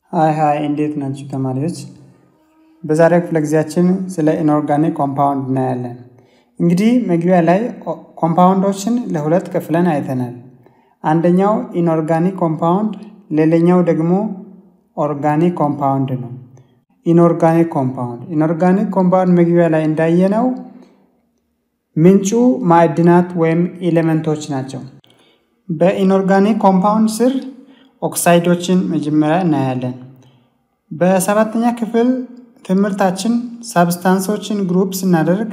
ሀይ ሀይ እንዴት ናችሁ ተማሪዎች? በዛሬው ክፍለ ጊዜያችን ስለ ኢንኦርጋኒክ ኮምፓውንድ እናያለን። እንግዲህ መግቢያ ላይ ኮምፓውንዶችን ለሁለት ከፍለን አይተናል። አንደኛው ኢንኦርጋኒክ ኮምፓውንድ፣ ሌላኛው ደግሞ ኦርጋኒክ ኮምፓውንድ ነው። ኢንኦርጋኒክ ኮምፓውንድ ኢንኦርጋኒክ ኮምፓውንድ መግቢያ ላይ እንዳየነው ምንጩ ማዕድናት ወይም ኤሌመንቶች ናቸው። በኢንኦርጋኒክ ኮምፓውንድ ስር ኦክሳይዶችን መጀመሪያ እናያለን። በሰባተኛ ክፍል ትምህርታችን ሳብስታንሶችን ግሩፕ ስናደርግ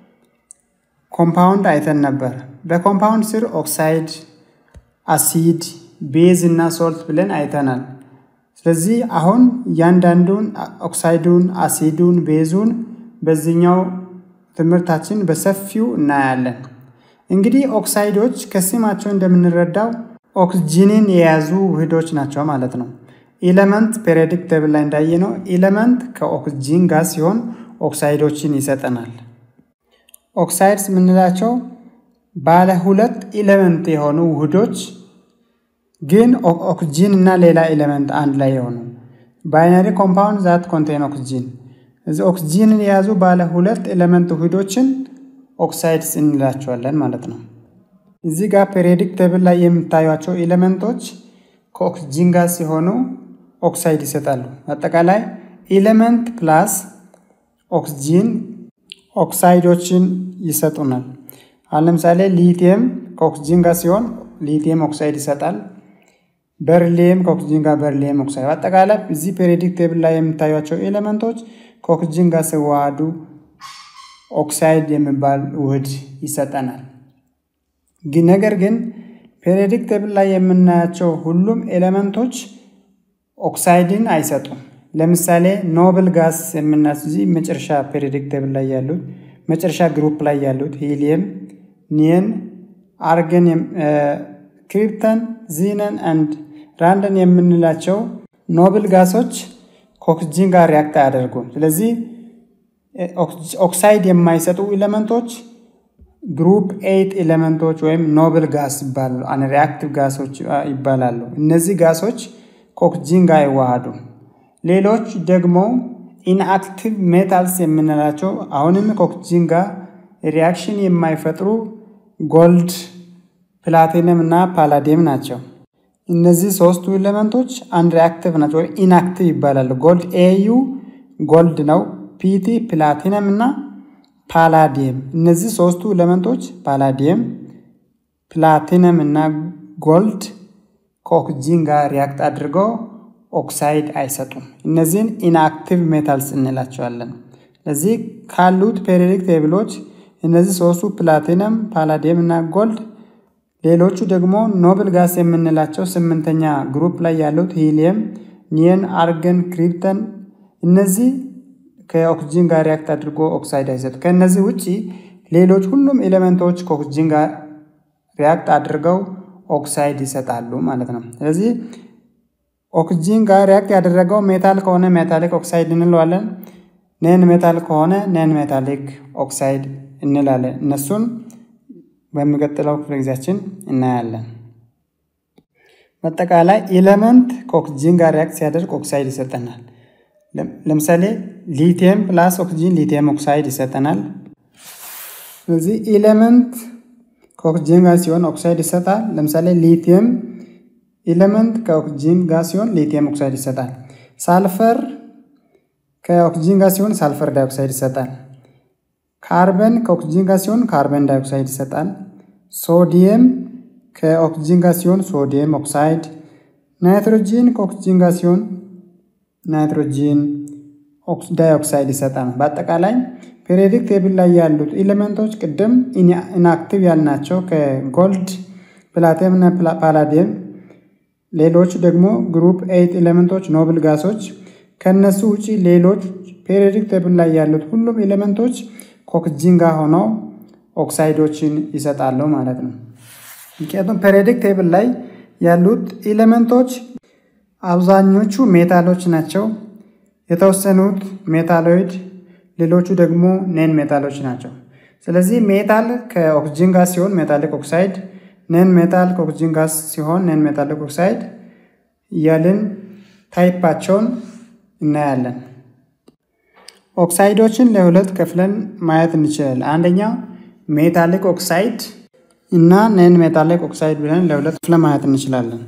ኮምፓውንድ አይተን ነበር። በኮምፓውንድ ስር ኦክሳይድ፣ አሲድ፣ ቤዝ እና ሶልት ብለን አይተናል። ስለዚህ አሁን እያንዳንዱን ኦክሳይዱን፣ አሲዱን፣ ቤዙን በዚህኛው ትምህርታችን በሰፊው እናያለን። እንግዲህ ኦክሳይዶች ከስማቸው እንደምንረዳው ኦክስጂንን የያዙ ውህዶች ናቸው ማለት ነው። ኢለመንት ፔሪዮዲክ ቴብል ላይ እንዳየነው ኢለመንት ከኦክስጂን ጋር ሲሆን ኦክሳይዶችን ይሰጠናል። ኦክሳይድስ የምንላቸው ባለ ሁለት ኢለመንት የሆኑ ውህዶች ግን ኦክስጂን እና ሌላ ኤሌመንት አንድ ላይ የሆኑ ባይነሪ ኮምፓውንድ ዛት ኮንቴን ኦክስጂን እዚ ኦክስጂንን የያዙ ባለ ሁለት ኤሌመንት ውህዶችን ኦክሳይድስ እንላቸዋለን ማለት ነው። እዚህ ጋር ፔሪዮዲክ ቴብል ላይ የምታዩቸው ኤሌመንቶች ከኦክስጂን ጋር ሲሆኑ ኦክሳይድ ይሰጣሉ። አጠቃላይ ኤሌመንት ፕላስ ኦክስጂን ኦክሳይዶችን ይሰጡናል። አሁን ለምሳሌ ሊቲየም ከኦክስጂን ጋር ሲሆን ሊቲየም ኦክሳይድ ይሰጣል። በርሊየም ከኦክስጂን ጋር በርሊየም ኦክሳይድ። አጠቃላይ እዚህ ፔሪዮዲክ ቴብል ላይ የምታዩቸው ኤሌመንቶች ከኦክስጂን ጋር ሲዋሃዱ ኦክሳይድ የሚባል ውህድ ይሰጠናል። ነገር ግን ፔሪዮዲክ ቴብል ላይ የምናያቸው ሁሉም ኤሌመንቶች ኦክሳይድን አይሰጡም። ለምሳሌ ኖብል ጋስ የምናዚህ መጨረሻ ፔሪዮዲክ ቴብል ላይ ያሉት መጨረሻ ግሩፕ ላይ ያሉት ሂሊየም፣ ኒየን፣ አርገን፣ ክሪፕተን፣ ዚነን አንድ ራንደን የምንላቸው ኖብል ጋሶች ከኦክስጂን ጋር ሪያክት አያደርጉም። ስለዚህ ኦክሳይድ የማይሰጡ ኤሌመንቶች ግሩፕ ኤይት ኤሌመንቶች ወይም ኖብል ጋስ ይባላሉ። አንሪአክቲቭ ጋሶች ይባላሉ። እነዚህ ጋሶች ከኦክስጂን ጋር አይዋሃዱ። ሌሎች ደግሞ ኢንአክቲቭ ሜታልስ የምንላቸው አሁንም ከኦክስጂን ጋር ሪያክሽን የማይፈጥሩ ጎልድ፣ ፕላቲነም እና ፓላዲየም ናቸው። እነዚህ ሶስቱ ኤሌመንቶች አንሪአክቲቭ ናቸው ወይም ኢንአክቲቭ ይባላሉ። ጎልድ ኤዩ ጎልድ ነው። ፒቲ ፕላቲነም እና ፓላዲየም እነዚህ ሶስቱ ኤሌመንቶች ፓላዲየም፣ ፕላቲነም እና ጎልድ ከኦክስጂን ጋር ሪያክት አድርገው ኦክሳይድ አይሰጡም። እነዚህን ኢንአክቲቭ ሜታልስ እንላቸዋለን። ስለዚህ ካሉት ፔሪዮዲክ ቴብሎች እነዚህ ሶስቱ ፕላቲነም፣ ፓላዲየም እና ጎልድ፣ ሌሎቹ ደግሞ ኖብል ጋስ የምንላቸው ስምንተኛ ግሩፕ ላይ ያሉት ሂሊየም፣ ኒየን፣ አርገን፣ ክሪፕተን እነዚህ ከኦክስጂን ጋር ሪያክት አድርጎ ኦክሳይድ አይሰጡ። ከእነዚህ ውጭ ሌሎች ሁሉም ኤሌመንቶች ከኦክስጂን ጋር ሪያክት አድርገው ኦክሳይድ ይሰጣሉ ማለት ነው። ስለዚህ ኦክስጂን ጋር ሪያክት ያደረገው ሜታል ከሆነ ሜታሊክ ኦክሳይድ እንለዋለን። ነን ሜታል ከሆነ ነን ሜታሊክ ኦክሳይድ እንላለን። እነሱን በሚቀጥለው ክፍለ ጊዜያችን እናያለን። በአጠቃላይ ኤሌመንት ከኦክስጂን ጋር ሪያክት ሲያደርግ ኦክሳይድ ይሰጠናል። ለምሳሌ ሊቲየም ፕላስ ኦክስጂን ሊቲየም ኦክሳይድ ይሰጠናል። ስለዚህ ኤሌመንት ከኦክስጂን ጋር ሲሆን ኦክሳይድ ይሰጣል። ለምሳሌ ሊቲየም ኤሌመንት ከኦክስጂን ጋር ሲሆን ሊቲየም ኦክሳይድ ይሰጣል። ሳልፈር ከኦክስጂን ጋር ሲሆን ሳልፈር ዳይኦክሳይድ ይሰጣል። ካርበን ከኦክስጂን ጋር ሲሆን ካርበን ዳይኦክሳይድ ይሰጣል። ሶዲየም ከኦክስጂን ጋር ሲሆን ሶዲየም ኦክሳይድ። ናይትሮጂን ከኦክስጂን ጋር ሲሆን ናይትሮጂን ዳይኦክሳይድ ይሰጣል። በአጠቃላይ ፔሪዮዲክ ቴብል ላይ ያሉት ኤሌመንቶች ቅድም ኢንአክቲቭ ያልናቸው ከጎልድ ፕላቲየም እና ፓላዲየም፣ ሌሎች ደግሞ ግሩፕ ኤይት ኤሌመንቶች ኖብል ጋሶች። ከነሱ ውጪ ሌሎች ፔሪዮዲክ ቴብል ላይ ያሉት ሁሉም ኤሌመንቶች ከኦክስጂን ጋር ሆነው ኦክሳይዶችን ይሰጣሉ ማለት ነው። ምክንያቱም ፔሪዮዲክ ቴብል ላይ ያሉት ኤሌመንቶች አብዛኞቹ ሜታሎች ናቸው። የተወሰኑት ሜታሎይድ፣ ሌሎቹ ደግሞ ኔን ሜታሎች ናቸው። ስለዚህ ሜታል ከኦክስጂን ጋር ሲሆን ሜታሊክ ኦክሳይድ፣ ነን ሜታል ከኦክስጂን ጋር ሲሆን ነን ሜታሊክ ኦክሳይድ እያልን ታይፓቸውን እናያለን። ኦክሳይዶችን ለሁለት ከፍለን ማየት እንችላለን። አንደኛው ሜታሊክ ኦክሳይድ እና ነን ሜታሊክ ኦክሳይድ ብለን ለሁለት ከፍለን ማየት እንችላለን።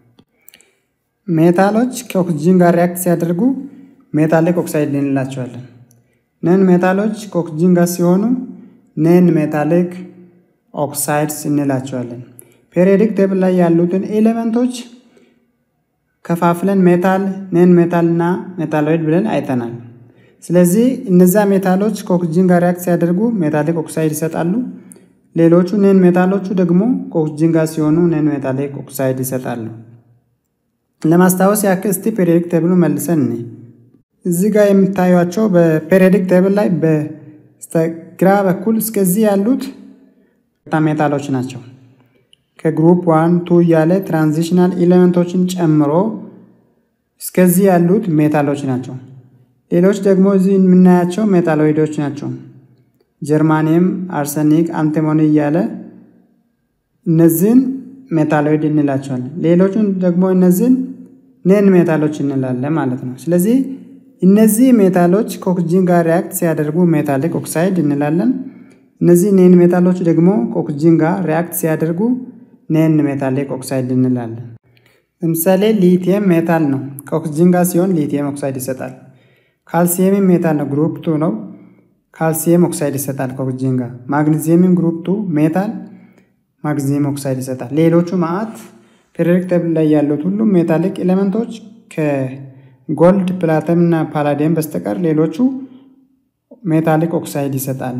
ሜታሎች ከኦክሲጅን ጋር ሪያክት ሲያደርጉ ሜታሊክ ኦክሳይድ እንላቸዋለን። ነን ሜታሎች ከኦክሲጅን ጋር ሲሆኑ ነን ሜታሊክ ኦክሳይድስ እንላቸዋለን። ፔሪዮዲክ ቴብል ላይ ያሉትን ኤሌመንቶች ከፋፍለን ሜታል፣ ነን ሜታል እና ሜታሎይድ ብለን አይተናል። ስለዚህ እነዛ ሜታሎች ከኦክሲጅን ጋር ሪያክት ሲያደርጉ ሜታሊክ ኦክሳይድ ይሰጣሉ። ሌሎቹ ነን ሜታሎቹ ደግሞ ከኦክሲጅን ጋር ሲሆኑ ነን ሜታሊክ ኦክሳይድ ይሰጣሉ። ለማስታወስ ያክል እስቲ ፔሪዮዲክ ቴብሉ መልሰን እኔ እዚህ ጋር የምታዩቸው በፔሪዮዲክ ቴብል ላይ በስተግራ በኩል እስከዚህ ያሉት ሜታሎች ናቸው። ከግሩፕ ዋን ቱ እያለ ትራንዚሽናል ኤሌመንቶችን ጨምሮ እስከዚህ ያሉት ሜታሎች ናቸው። ሌሎች ደግሞ እዚህ የምናያቸው ሜታሎይዶች ናቸው። ጀርማኒየም፣ አርሰኒክ፣ አንቲሞኒ እያለ እነዚህን ሜታሎይድ እንላቸዋለን። ሌሎቹን ደግሞ እነዚህን ነን ሜታሎች እንላለን ማለት ነው። ስለዚህ እነዚህ ሜታሎች ከኦክሲጅን ጋር ሪያክት ሲያደርጉ ሜታሊክ ኦክሳይድ እንላለን። እነዚህ ኔን ሜታሎች ደግሞ ከኦክሲጅን ጋር ሪያክት ሲያደርጉ ኔን ሜታሊክ ኦክሳይድ እንላለን። ለምሳሌ ሊቲየም ሜታል ነው። ከኦክሲጅን ጋር ሲሆን ሊቲየም ኦክሳይድ ይሰጣል። ካልሲየም ሜታል ነው፣ ግሩፕ ቱ ነው። ካልሲየም ኦክሳይድ ይሰጣል ከኦክሲጅን ጋር። ማግኒዚየምም ግሩፕ ቱ ሜታል ማግኒዚየም ኦክሳይድ ይሰጣል። ሌሎቹ ማዕት ፔሪዮዲክ ቴብል ላይ ያሉት ሁሉም ሜታሊክ ኤሌመንቶች ከጎልድ ፕላተም እና ፓላዲየም በስተቀር ሌሎቹ ሜታሊክ ኦክሳይድ ይሰጣሉ።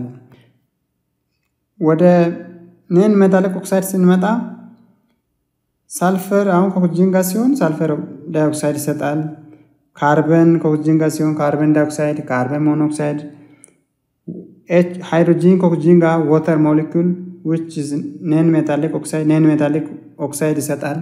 ወደ ነን ሜታሊክ ኦክሳይድ ስንመጣ ሳልፈር አሁን ከኦክሲጅን ጋር ሲሆን ሳልፈር ዳይኦክሳይድ ይሰጣል። ካርበን ከኦክሲጅን ጋር ሲሆን ካርበን ዳይኦክሳይድ፣ ካርበን ሞኖክሳይድ፣ ሃይድሮጂን ከኦክሲጅን ጋር ወተር ሞሊኩል ዊች ነን ሜታሊክ ኦክሳይድ ነን ሜታሊክ ኦክሳይድ ይሰጣል።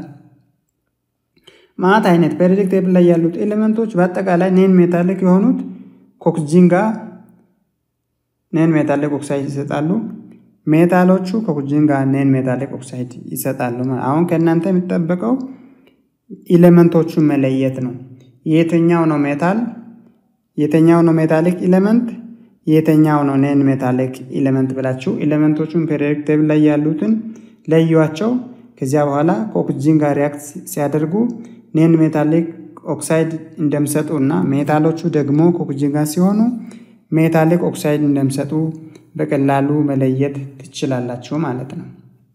ማት አይነት ፔሪዮዲክ ቴብል ላይ ያሉት ኤሌመንቶች በአጠቃላይ ነን ሜታሊክ የሆኑት ከኦክሲጅን ጋር ነን ሜታሊክ ኦክሳይድ ይሰጣሉ። ሜታሎቹ ከኦክሲጅን ጋር ነን ሜታሊክ ኦክሳይድ ይሰጣሉ። አሁን ከእናንተ የሚጠበቀው ኤሌመንቶቹን መለየት ነው። የትኛው ነው ሜታል፣ የትኛው ነው ሜታሊክ ኤሌመንት፣ የትኛው ነው ነን ሜታሊክ ኤሌመንት ብላችሁ ኤሌመንቶቹን ፔሪዮዲክ ቴብል ላይ ያሉትን ለዩዋቸው። ከዚያ በኋላ ከኦክሲጅን ጋር ሪያክት ሲያደርጉ ነን ሜታሊክ ኦክሳይድ እንደሚሰጡ እና ሜታሎቹ ደግሞ ከኦክሲጅን ጋር ሲሆኑ ሜታሊክ ኦክሳይድ እንደሚሰጡ በቀላሉ መለየት ትችላላችሁ ማለት ነው።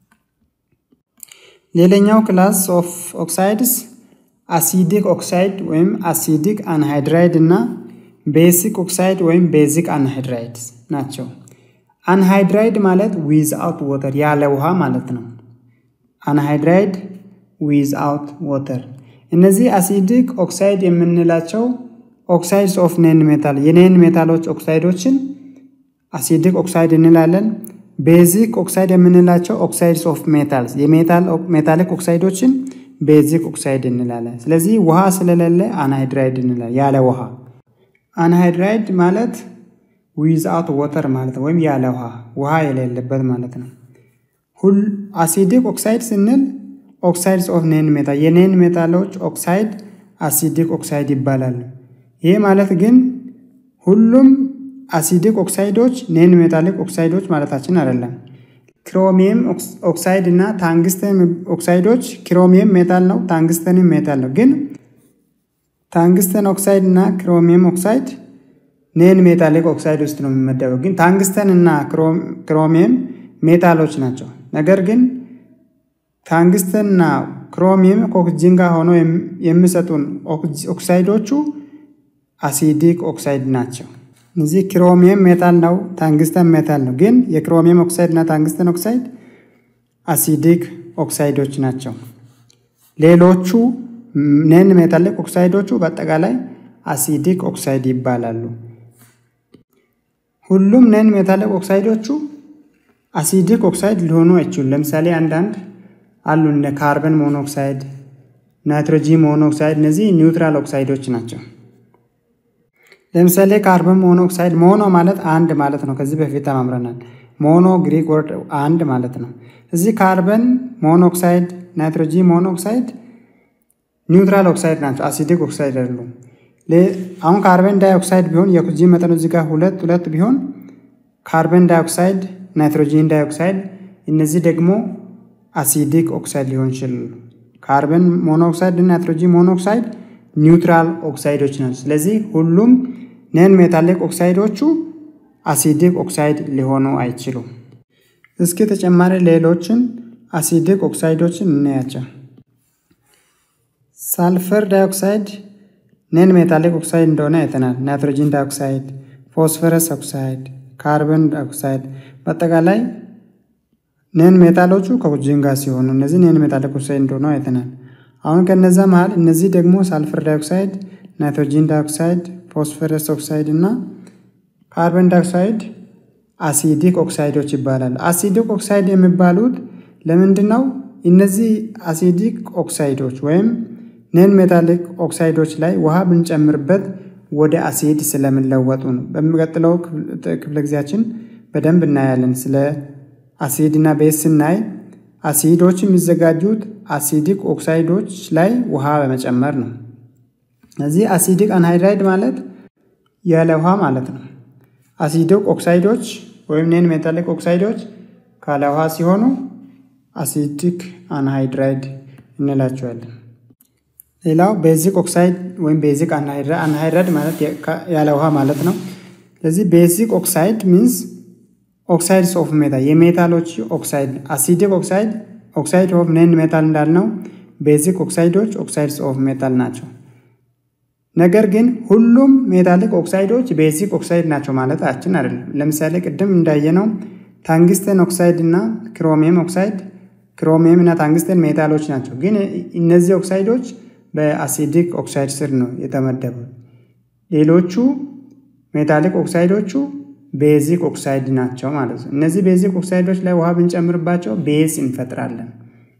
ሌላኛው ክላስ ኦፍ ኦክሳይድስ አሲዲክ ኦክሳይድ ወይም አሲዲክ አንሃይድራይድ እና ቤሲክ ኦክሳይድ ወይም ቤዚክ አንሃይድራይድ ናቸው። አንሃይድራይድ ማለት ዊዝ አውት ወተር ያለ ውሃ ማለት ነው። አንሃይድራይድ ዊዝ አውት ወተር። እነዚህ አሲዲክ ኦክሳይድ የምንላቸው ኦክሳይድስ ኦፍ ኔን ሜታል የኔን ሜታሎች ኦክሳይዶችን አሲዲክ ኦክሳይድ እንላለን። ቤዚክ ኦክሳይድ የምንላቸው ኦክሳይድስ ኦፍ ሜታልስ የሜታሊክ ኦክሳይዶችን ቤዚክ ኦክሳይድ እንላለን። ስለዚህ ውሃ ስለሌለ አንሃይድራይድ እንላለን፣ ያለ ውሃ። አንሃይድራይድ ማለት ዊዝ አውት ወተር ማለት ነው፣ ወይም ያለ ውሃ ውሃ የሌለበት ማለት ነው። ሁል አሲዲክ ኦክሳይድ ስንል ኦክሳይድስ ኦፍ ኔን ሜታል የኔን ሜታሎች ኦክሳይድ አሲዲክ ኦክሳይድ ይባላሉ። ይህ ማለት ግን ሁሉም አሲዲክ ኦክሳይዶች ኔን ሜታሊክ ኦክሳይዶች ማለታችን አይደለም። ክሮሚየም ኦክሳይድ እና ታንግስተን ኦክሳይዶች ክሮሚየም ሜታል ነው፣ ታንግስተንም ሜታል ነው። ግን ታንግስተን ኦክሳይድ እና ክሮሚየም ኦክሳይድ ኔን ሜታሊክ ኦክሳይድ ውስጥ ነው የሚመደበው። ግን ታንግስተን እና ክሮሚየም ሜታሎች ናቸው። ነገር ግን ታንግስተን እና ክሮሚየም ከኦክሲጅን ጋር ሆኖ የሚሰጡን ኦክሳይዶቹ አሲዲክ ኦክሳይድ ናቸው። እዚህ ክሮሚየም ሜታል ነው፣ ታንግስተን ሜታል ነው። ግን የክሮሚየም ኦክሳይድ እና ታንግስተን ኦክሳይድ አሲዲክ ኦክሳይዶች ናቸው። ሌሎቹ ነን ሜታሊክ ኦክሳይዶቹ በአጠቃላይ አሲዲክ ኦክሳይድ ይባላሉ። ሁሉም ነን ሜታሊክ ኦክሳይዶቹ አሲዲክ ኦክሳይድ ሊሆኑ አይችሉም። ለምሳሌ አንዳንድ አሉ እነ ካርበን ሞኖክሳይድ፣ ናይትሮጂን ሞኖክሳይድ እነዚህ ኒውትራል ኦክሳይዶች ናቸው። ለምሳሌ ካርበን ሞኖክሳይድ ሞኖ ማለት አንድ ማለት ነው። ከዚህ በፊት ተማምረናል። ሞኖ ግሪክ ወርድ አንድ ማለት ነው። እዚህ ካርበን ሞኖክሳይድ፣ ናይትሮጂን ሞኖክሳይድ ኒውትራል ኦክሳይድ ናቸው፣ አሲዲክ ኦክሳይድ አይደሉም። አሁን ካርበን ዳይኦክሳይድ ቢሆን የኦክሲጂን መጠኑ እዚህ ጋር ሁለት ሁለት ቢሆን ካርበን ዳይኦክሳይድ፣ ናይትሮጂን ዳይኦክሳይድ እነዚህ ደግሞ አሲዲክ ኦክሳይድ ሊሆን ይችላሉ። ካርበን ሞኖክሳይድ እና ናይትሮጂን ሞኖክሳይድ ኒውትራል ኦክሳይዶች ናቸው። ስለዚህ ሁሉም ነን ሜታሊክ ኦክሳይዶቹ አሲዲክ ኦክሳይድ ሊሆኑ አይችሉም። እስኪ ተጨማሪ ሌሎችን አሲዲክ ኦክሳይዶችን እናያቸው። ሳልፈር ዳይኦክሳይድ ነን ሜታሊክ ኦክሳይድ እንደሆነ አይተናል። ናይትሮጂን ዳይኦክሳይድ፣ ፎስፈረስ ኦክሳይድ፣ ካርበን ዳይኦክሳይድ በአጠቃላይ ነን ሜታሎቹ ከኦክሲጅን ጋር ሲሆኑ እነዚህ ነን ሜታሊክ ኦክሳይድ እንደሆነ አይተናል። አሁን ከነዛ መሃል እነዚህ ደግሞ ሳልፈር ዳይኦክሳይድ፣ ናይትሮጂን ዳይኦክሳይድ፣ ፎስፈረስ ኦክሳይድ እና ካርበን ዳይኦክሳይድ አሲዲክ ኦክሳይዶች ይባላል። አሲዲክ ኦክሳይድ የሚባሉት ለምንድን ነው? እነዚህ አሲዲክ ኦክሳይዶች ወይም ነን ሜታሊክ ኦክሳይዶች ላይ ውሃ ብንጨምርበት ወደ አሲድ ስለሚለወጡ ነው። በሚቀጥለው ክፍለ ጊዜያችን በደንብ እናያለን። ስለ አሲድ እና ቤዝ ስናይ አሲዶች የሚዘጋጁት አሲዲክ ኦክሳይዶች ላይ ውሃ በመጨመር ነው። እዚህ አሲዲክ አንሃይድራይድ ማለት ያለ ውሃ ማለት ነው። አሲዲክ ኦክሳይዶች ወይም ነን ሜታሊክ ኦክሳይዶች ካለ ውሃ ሲሆኑ አሲዲክ አንሃይድራይድ እንላቸዋለን። ሌላው ቤዚክ ኦክሳይድ ወይም ቤዚክ አንሃይድራይድ ማለት ያለ ውሃ ማለት ነው። ስለዚህ ቤዚክ ኦክሳይድ ሚንስ ኦክሳይድስ ኦፍ ሜታል የሜታሎች ኦክሳይድ አሲዲክ ኦክሳይድ ኦክሳይድ ኦፍ ነን ሜታል እንዳልነው ቤዚክ ኦክሳይዶች ኦክሳይድስ ኦፍ ሜታል ናቸው። ነገር ግን ሁሉም ሜታሊክ ኦክሳይዶች ቤዚክ ኦክሳይድ ናቸው ማለታችን አይደለም። ለምሳሌ ቅድም እንዳየነው ታንግስተን ኦክሳይድ እና ክሮሚየም ኦክሳይድ ክሮሚየም እና ታንግስተን ሜታሎች ናቸው። ግን እነዚህ ኦክሳይዶች በአሲዲክ ኦክሳይድ ስር ነው የተመደቡት። ሌሎቹ ሜታሊክ ኦክሳይዶቹ ቤዚክ ኦክሳይድ ናቸው ማለት ነው። እነዚህ ቤዚክ ኦክሳይዶች ላይ ውሃ ብንጨምርባቸው ቤዝ እንፈጥራለን።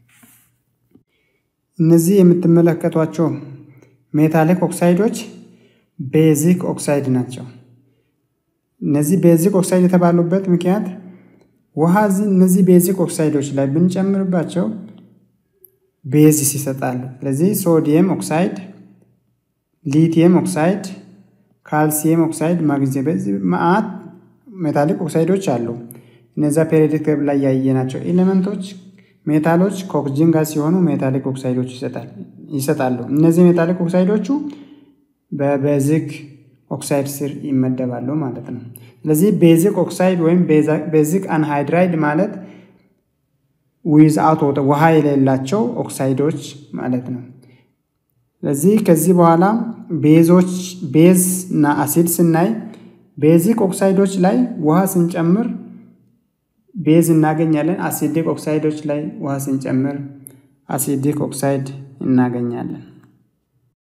እነዚህ የምትመለከቷቸው ሜታሊክ ኦክሳይዶች ቤዚክ ኦክሳይድ ናቸው። እነዚህ ቤዚክ ኦክሳይድ የተባሉበት ምክንያት ውሃ እነዚህ ቤዚክ ኦክሳይዶች ላይ ብንጨምርባቸው ቤዚስ ይሰጣሉ። ስለዚህ ሶዲየም ኦክሳይድ፣ ሊቲየም ኦክሳይድ፣ ካልሲየም ኦክሳይድ፣ ማግኒዚየም በዚህ መዓት ሜታሊክ ኦክሳይዶች አሉ። እነዛ ፔሪዮዲክ ቴብል ላይ ያየናቸው ኤሌመንቶች ሜታሎች ከኦክሲጅን ጋር ሲሆኑ ሜታሊክ ኦክሳይዶች ይሰጣሉ። እነዚህ ሜታሊክ ኦክሳይዶቹ በቤዚክ ኦክሳይድ ስር ይመደባሉ ማለት ነው። ስለዚህ ቤዚክ ኦክሳይድ ወይም ቤዚክ አንሃይድራይድ ማለት ዊዝ አውት ውሃ የሌላቸው ኦክሳይዶች ማለት ነው። ስለዚህ ከዚህ በኋላ ቤዞች ቤዝ እና አሲድ ስናይ ቤዚክ ኦክሳይዶች ላይ ውሃ ስንጨምር ቤዝ እናገኛለን። አሲዲክ ኦክሳይዶች ላይ ውሃ ስንጨምር አሲዲክ ኦክሳይድ እናገኛለን።